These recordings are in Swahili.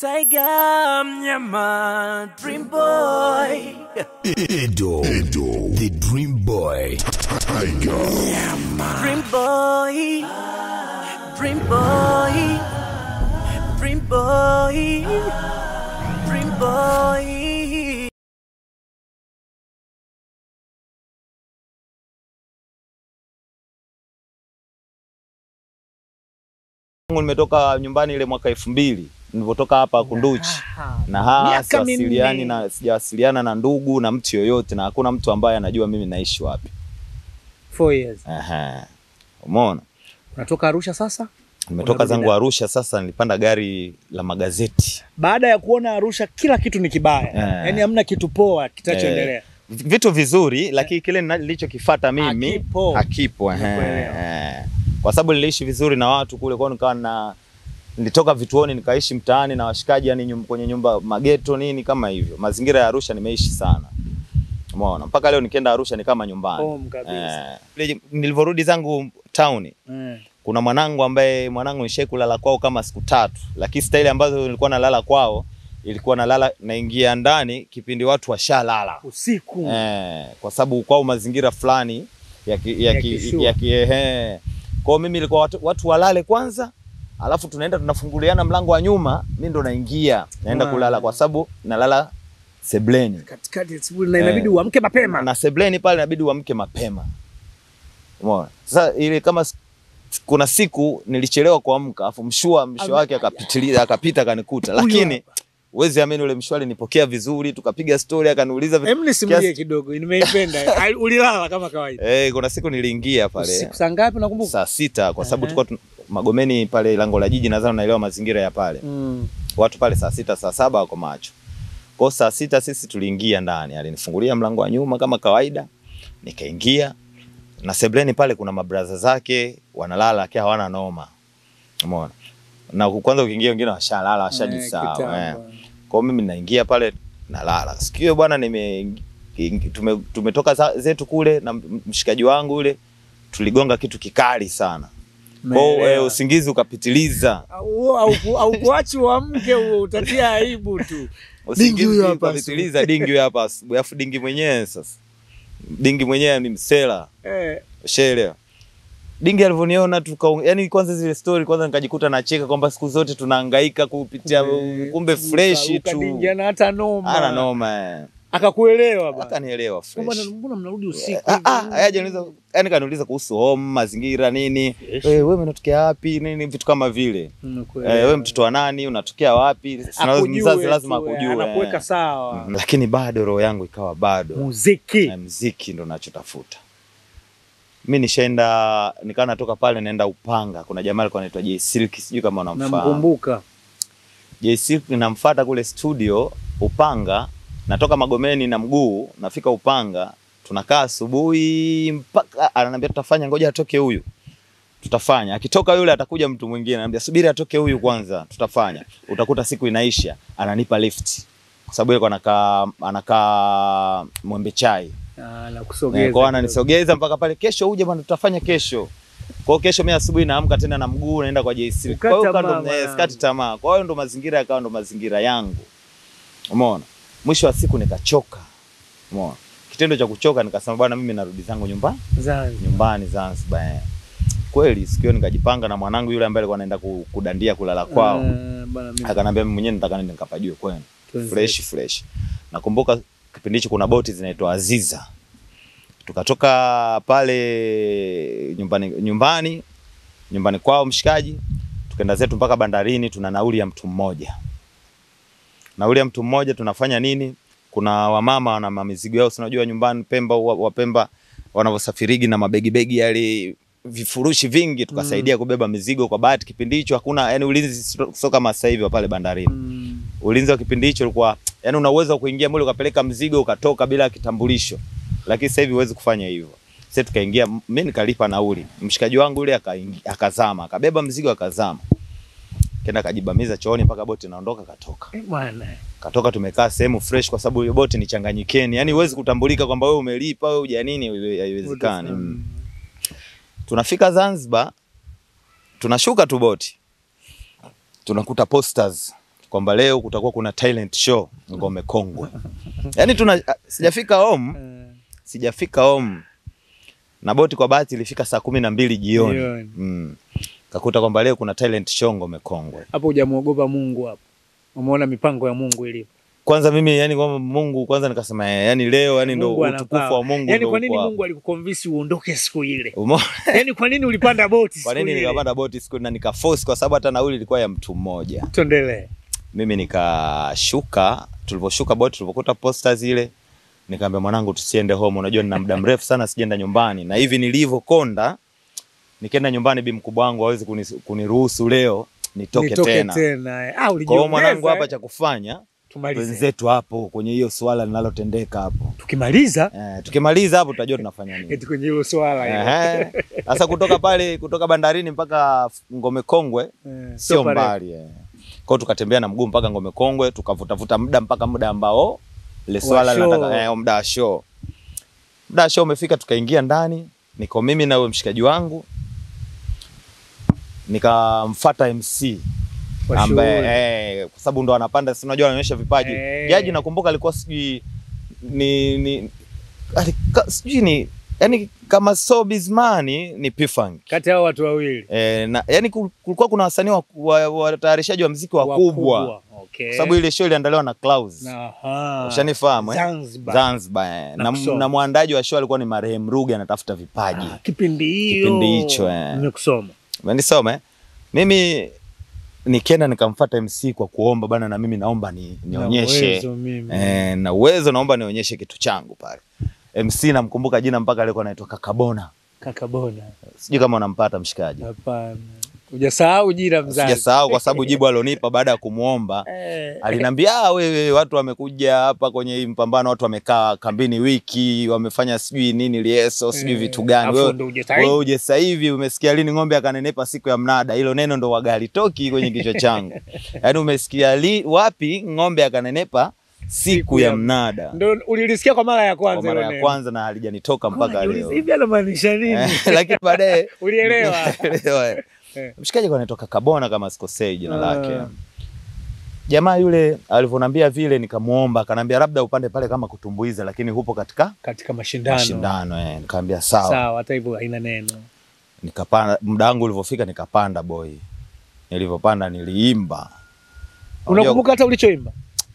Tiger Mnyama Dream Boy Edo, Edo, the Dream Boy, Tiger, Dream Boy Dream Boy Dream Boy Dream Boy Tangu nimetoka nyumbani ile mwaka elfu mbili nilivyotoka hapa Kunduchi na haa Miaka siwasiliani minne. na sijawasiliana na ndugu na mtu yoyote, na hakuna mtu ambaye anajua mimi naishi wapi. Four years. Ehe, umeona. Unatoka Arusha sasa? Nimetoka Unarudi zangu Dar. Arusha, sasa nilipanda gari la magazeti. Baada ya kuona Arusha kila kitu ni kibaya. Eh. Yaani hamna kitu poa kitachoendelea. Vitu vizuri, lakini kile nina- nilichokifuata mimi Hakipo. hakipo. ehe, Nakuelewa. ehe. Kwa sababu niliishi vizuri na watu kule, kwa hiyo nikawa na nilitoka vituoni nikaishi mtaani na washikaji, yani nyum, kwenye nyumba mageto nini kama hivyo. Mazingira ya Arusha nimeishi sana. Umeona? Mpaka leo nikienda Arusha ni kama nyumbani. Home kabisa. Eh, ile nilivyorudi zangu town Eh. kuna mwanangu ambaye mwanangu nishai kulala kwao kama siku tatu, lakini staili ambazo nilikuwa nalala kwao ilikuwa nalala naingia ndani kipindi watu washalala Usiku. eh, kwa sababu kwao mazingira fulani ya ki, ya Ya ki, kishua. ya ki, ehe. Kwao mimi ilikuwa watu, watu walale kwanza, alafu tunaenda tunafunguliana mlango wa nyuma, mimi ndo naingia naenda Ah. kulala kwa sababu nalala sebleni Katikati ya asubuhi na inabidi uamke mapema. na sebleni pale inabidi uamke mapema. Umeona? Sasa ile kama s- kuna siku nilichelewa kuamka, afu mshua mshua wake akapitiliza akapita akanikuta, lakini uwezi amini ule mshua alinipokea vizuri, tukapiga story, akaniuliza vitu- Hem, nisimulie kiasi- kidogo. Nimeipenda. Ai, Ulilala kama kawaida. Eh, kuna siku niliingia pale Usiku saa ngapi nakumbuka? saa sita kwa sababu Ehe. tulikuwa tu- Magomeni pale lango la jiji, nadhani unaelewa mazingira ya pale. Mm. Watu pale saa sita saa saba wako macho. Kwa hiyo saa sita sisi tuliingia ndani, alinifungulia mlango wa nyuma kama kawaida, nikaingia na sebleni pale kuna mabraza zake wanalala, lakini hawana noma, umeona. Na kwanza ukiingia wengine washalala washajisahau kitambo. eh. Kwa hiyo mimi naingia pale nalala. Sikio bwana, nime tume, tumetoka za- zetu kule na m- mshikaji wangu yule tuligonga kitu kikali sana. Kwa hiyo Umeelewa. eh, usingizi ukapitiliza. Au- au ku- au kuachi uamke huo utatia aibu tu. Usingizi huyo hapa ukapitiliza, dingi huyo hapa asubuhi. Alafu dingi mwenyewe sasa, dingi mwenyewe ni msela, Eh. ushaelewa. Dingi alivyoniona tuka, yani kwanza zile story kwanza nikajikuta nacheka kwamba siku zote tunahangaika kupitia, Eh, kumbe kuruka- fresh ruka tu, dingi ana hata noma. ana noma eh. Akakuelewa bana. akanielewa fresh. Mbona mbona mnarudi usiku? Ah, ah, hayaja niuliza, yani kaniuliza kuhusu home, mazingira nini, Yes. eh, wewe unatokea wapi nini, vitu kama vile Nakuelewa. eh, wewe mtoto wa nani, unatokea wapi? Sina- Akujue Mzazi lazima tu, eh, akujue, Anakuweka eh. sawa. Mhm. Lakini bado roho yangu ikawa bado Muziki. na mziki ndo nachotafuta. Mi nishaenda nikawa natoka pale naenda Upanga, kuna jamaa alikuwa anaitwa J Silk, sijui kama unamfahamu. Namkumbuka. J Silk namfuata kule studio Upanga, natoka Magomeni na mguu, nafika Upanga, tunakaa asubuhi mpaka ananiambia tutafanya, ngoja atoke huyu, tutafanya. Akitoka yule atakuja mtu mwingine, ananiambia subiri atoke huyu kwanza, tutafanya. Utakuta siku inaisha, ananipa lift kwa sababu yeye anakaa anakaa Mwembe Chai Ah, Eh, nakusogeza. kwa hiyo ananisogeza mpaka pale, kesho uje bwana, tutafanya kesho. Kwa hiyo kesho mimi asubuhi naamka tena na mguu naenda kwa JC. Kwa hiyo Ukata kando tamaa, eh, sikati tamaa. Kwa hiyo ndo mazingira yakawa ndo mazingira yangu. Umeona? Mwisho wa siku nikachoka. Umeona? Kitendo cha kuchoka nikasema bwana, mimi narudi zangu nyumbani, Zanzibar. nyumbani Zanzibar. eh. Kweli sikio nikajipanga na mwanangu yule ambaye alikuwa anaenda ku- kudandia kulala kwao. Ah, bana mimi. Akanambia mimi mwenyewe nataka nende nikapajue kwenu Tuanze. fresh fresh. Nakumbuka kipindi hicho kuna boti zinaitwa Aziza. Tukatoka pale nyumbani nyumbani nyumbani kwao mshikaji, tukaenda zetu mpaka bandarini, tuna nauli ya mtu mmoja. Nauli ya mtu mmoja tunafanya nini? Kuna wamama wana mamizigo yao, si unajua nyumbani Pemba, wa- Wapemba wanavyosafirigi na mabegi begi yale vifurushi vingi, tukasaidia kubeba mizigo. Kwa bahati kipindi hicho hakuna yani ulinzi sio sio kama sasa hivi wa pale bandarini Mm. ulinzi wa kipindi hicho ulikuwa yani una uwezo wa kuingia mule ukapeleka mzigo ukatoka bila kitambulisho, lakini sasa hivi huwezi kufanya hivyo. Sasa tukaingia, mimi nikalipa nauli, mshikaji wangu yule akaingi- akazama, akabeba mzigo akazama, kenda akajibamiza chooni mpaka boti inaondoka, katoka Eh, bwana. katoka. Tumekaa sehemu fresh, kwa sababu hiyo boti ni changanyikeni, yani huwezi kutambulika kwamba wewe umelipa wewe huja nini, haiwezekani. Mm. Tunafika Zanzibar, tunashuka tu boti, tunakuta posters kwamba leo kutakuwa kuna talent show ngome kongwe. Yaani tuna sijafika home, Eh, sijafika home. Na boti kwa bahati ilifika saa kumi na mbili jioni. Jioni. Mm. Kakuta kwamba leo kuna talent show ngome kongwe. Hapo hujamuogopa Mungu hapo. Umeona mipango ya Mungu ilivyo. Kwanza mimi yani kwamba Mungu kwanza nikasema eh, yani leo yani ndo Mungu utukufu anapawa. wa Mungu Yaani ndo kwa nini uko hapa. Mungu alikukonvince uondoke siku ile? Umeona? Yaani kwa nini ulipanda boti siku Kwa nini ile? nikapanda boti siku na nikaforce kwa sababu hata nauli ilikuwa ya mtu mmoja. Tuendelee. Mimi nikashuka, tuliposhuka boti tulipokuta posta zile, nikamwambia mwanangu tusiende home, unajua nina muda mrefu sana sijaenda nyumbani na hivi nilivyokonda nikienda nyumbani bi mkubwa wangu hawezi kuni- kuniruhusu leo nitoke, Nitoke tena. tena. eh. Ah, Kwa hiyo ulijiongeza. mwanangu hapa eh. cha kufanya tumalize. wenzetu hapo kwenye hiyo swala linalotendeka hapo. Tukimaliza Eh, tukimaliza hapo tutajua tunafanya nini. eti kwenye hilo swala hilo. Ehe. Sasa kutoka pale kutoka bandarini mpaka Ngome Kongwe Eh, sio pale. mbali eh. Kwa hiyo tukatembea na mguu mpaka Ngome Kongwe, tukavutavuta muda mpaka muda ambao ile swala show. linataka eh, muda wa show. Muda wa show umefika, tukaingia ndani, niko mimi na huyo mshikaji wangu, nikamfuata MC Kwa ambaye shughuli. eh, kwa sababu ndo anapanda, si unajua anaonyesha vipaji. Eh. Jaji nakumbuka alikuwa sijui ni ni alika, sijui ni yani kama so bizmani ni P-Funk. Kati ya hao watu wawili. E, na, yani kul- kulikuwa kuna wasanii wa- wa- watayarishaji wa, mziki wakubwa Okay. kwa sababu ile show iliandaliwa na Clouds. Aha. Ushanifahamu eh? Zanzibar. Zanzibar eh. Na na, kusoma. na mwandaji wa show alikuwa ni marehemu Ruge anatafuta vipaji. Ah, kipindi hiyo. Kipindi hicho, eh. Nimekusoma. Umenisoma eh? Mimi nikienda nikamfuata MC kwa kuomba bana, na mimi naomba ni, Na nionyeshe uwezo mimi. eh, na uwezo naomba nionyeshe kitu changu pale. MC namkumbuka jina mpaka alikuwa anaitwa Kakabona. Kaka Bona. Sijui kama unampata mshikaji. Hapana. Hujasahau jina mzazi. Sijasahau kwa sababu jibu alonipa baada ya kumuomba Eh. aliniambia "Ah, wewe, watu wamekuja hapa kwenye hii mpambano, watu wamekaa kambini wiki, wamefanya sijui nini lieso, sijui Eh, vitu gani. afu Wewe ndo uje sahihi. wewe uje sasa hivi umesikia lini ng'ombe akanenepa siku ya mnada? Hilo neno ndo wagali toki kwenye kichwa changu. Yaani umesikia li, wapi ng'ombe akanenepa siku ya ya- mnada? Ndo ulilisikia kwa mara ya Kwa kwanza mara hilo ya neno. kwanza na halijanitoka mpaka Najiuliza, leo. Hivi anamaanisha nini? Eh, Lakini baadaye Ulielewa? Elewa, eh. Eh. Mshikaji kwa anatoka Kabona kama sikosei jina Ah. lake. Jamaa yule alivyoniambia vile nikamuomba, akanambia labda upande pale kama kutumbuiza, lakini hupo katika Katika mashindano. mashindano eh. Nikamwambia sawa. Sawa, hata hivyo haina neno. Nikapanda, muda wangu ulivyofika nikapanda boy. Nilivyopanda niliimba. Unajua, Unakumbuka hata ulichoimba?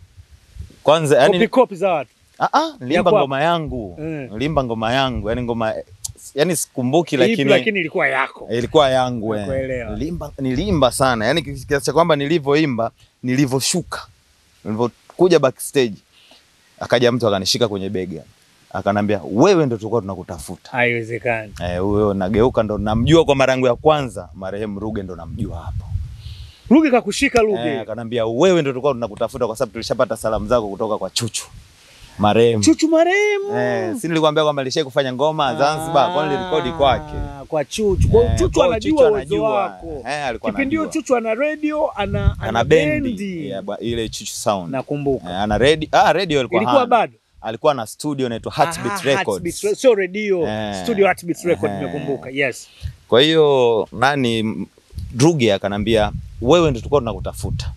kwanza Kopi yani kopi za watu. ah ah niliimba kwako. ngoma yangu. Mm. Niliimba ngoma yangu, yani ngoma yani sikumbuki Ipi lakini lakini ilikuwa yako. ilikuwa yangu eh. Nakuelewa. Nilimba, nilimba sana yani kiasi cha kwamba nilivyoimba nilivyoshuka nilivyokuja backstage akaja mtu akanishika kwenye bega akanambia wewe ndo tulikuwa tunakutafuta Haiwezekani. eh huyo nageuka ndo namjua kwa mara yangu ya kwanza marehemu Ruge ndo namjua hapo Ruge kakushika Ruge. eh, akanambia wewe ndo tulikuwa tunakutafuta kwa sababu tulishapata salamu zako kutoka kwa Chuchu marehemu Chuchu marehemu. eh si nilikwambia kwamba alishai kufanya ngoma Zanzibar kwa nilirekodi kwake Ah, Kwa Chuchu. Kwa hiyo Eh, Chuchu kwa hiyo anajua Chuchu uwezo anajua. wako. Eh, alikuwa Kipindi hiyo anajua. Chuchu ana radio, ana ana bendi ya ba- ile Chuchu Sound Nakumbuka. Eh, ana radio ah radio alikuwa Ilikuwa hana. bado. alikuwa na studio inaitwa Heartbeat Ah, Records Heartbeat Re- Sio radio. Eh. Studio Heartbeat Record Eh. nimekumbuka. Yes. kwa hiyo nani m- Ruge akanambia wewe ndio tulikuwa tunakutafuta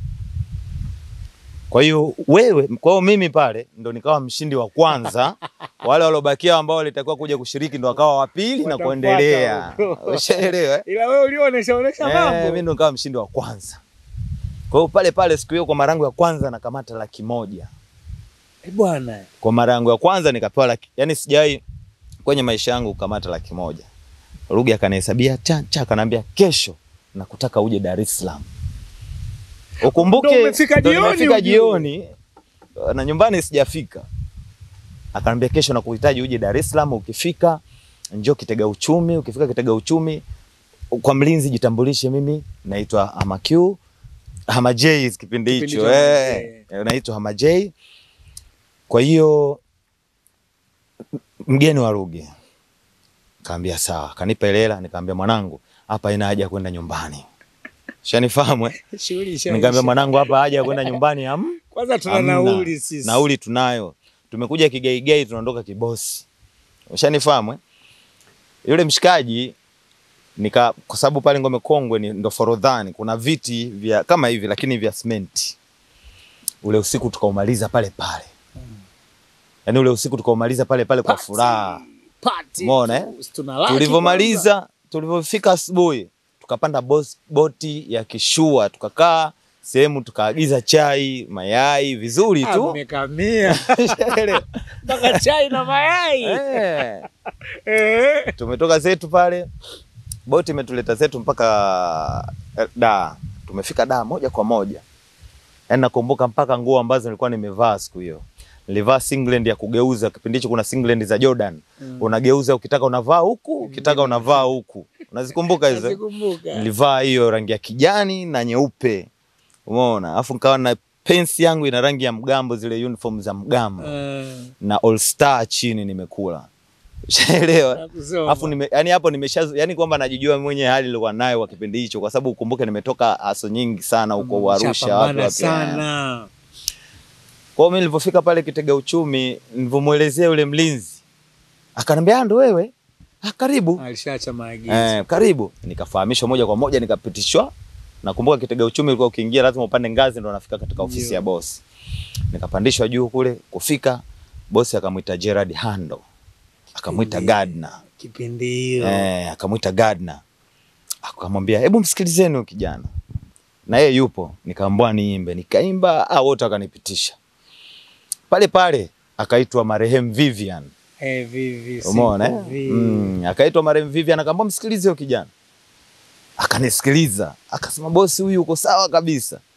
kwa hiyo wewe kwa hiyo mimi pale ndo nikawa mshindi wa kwanza wale waliobakia ambao walitakiwa kuja kushiriki ndo wakawa wa pili na Watafuata kuendelea huko. ushaelewa eh? Ila wewe ulionesha onesha Eh, mambo. mimi ndo nikawa mshindi wa kwanza kwa hiyo pale pale siku hiyo kwa mara yangu ya kwanza nakamata laki moja Eh, bwana. kwa mara yangu ya kwanza nikapewa laki, yani sijawahi kwenye maisha yangu kukamata laki moja. Ruge akanihesabia cha cha, akaniambia kesho nakutaka uje Dar es Salaam. Ukumbuke Ndo umefika ndo jioni nimefika ujue. jioni na nyumbani sijafika. Akaniambia kesho nakuhitaji uje Dar es Salaam, ukifika njoo Kitega Uchumi, ukifika Kitega Uchumi kwa mlinzi jitambulishe, mimi naitwa Amaq Hama J kipindi Kipindi hicho cha Hama eh, naitwa Hama J. Kwa hiyo mgeni wa Ruge kaambia sawa, kanipa ile hela, nikaambia mwanangu, hapa ina haja ya kwenda nyumbani. Shanifahamu eh? Shughuli ishaisha. Nikaambia mwanangu, hapa haja ya kwenda nyumbani ham, Kwanza tuna hamna. nauli sisi. Nauli tunayo, tumekuja kigaigai, tunaondoka kibosi. Ushanifahamu eh? Yule mshikaji nika kwa sababu pale Ngome Kongwe ni ndo Forodhani, kuna viti vya kama hivi lakini vya simenti. ule usiku tukaumaliza pale pale, yaani ule usiku tukaumaliza pale pale kwa Party. furaha. Party. Umeona, eh? Tunalaki kwanza. Tulivyomaliza, tulivyofika asubuhi, tukapanda bos- boti ya kishua, tukakaa sehemu, tukaagiza chai, mayai vizuri Ah, tu Mmekamia mpaka chai na mayai Eh. Eh. tumetoka zetu pale, boti imetuleta zetu mpaka eh, da. Tumefika da moja kwa moja, yaani nakumbuka mpaka nguo ambazo nilikuwa nimevaa siku hiyo. Nilivaa singlet ya kugeuza, kipindi hicho kuna singlet za Jordan unageuza, ukitaka unavaa huku, ukitaka unavaa huku. Unazikumbuka hizo? Nazikumbuka. Nilivaa hiyo rangi ya kijani na nyeupe, umeona, alafu nikawa na pensi yangu ina rangi ya mgambo, zile uniform za mgambo Eh, na All Star chini nimekula, ushaelewa? nakusoma. Alafu nime, yani hapo nimesha yani kwamba najijua mwenye hali nilikuwa nayo kwa kipindi hicho, kwa sababu ukumbuke nimetoka aso nyingi sana huko Arusha wapi Shapambana wapi. sana Kwa hiyo mimi nilipofika pale kitega uchumi, nilivyomwelezea yule mlinzi akaniambia, "Ah, ndo wewe? Ah, karibu. alishaacha maagizo Eh, karibu. Nikafahamishwa moja kwa moja nikapitishwa. Nakumbuka kitega uchumi ulikuwa ukiingia lazima upande ngazi ndo unafika katika ofisi Ndio. ya bosi. Nikapandishwa juu kule, kufika bosi akamwita Gerard Hando. Akamwita Ndio. Gardner. kipindi hiyo Eh, akamwita Gardner. Akamwambia, "Hebu msikilizeni huyu kijana." Na yeye yupo, nikaambiwa niimbe, nikaimba, ah wote wakanipitisha. Pale pale akaitwa marehemu Vivian. Eh, vivi, Umeona siku eh? vi. Mm, akaitwa marehemu Vivian akaambia msikilize huyo kijana. Akanisikiliza, akasema bosi, huyu uko sawa kabisa.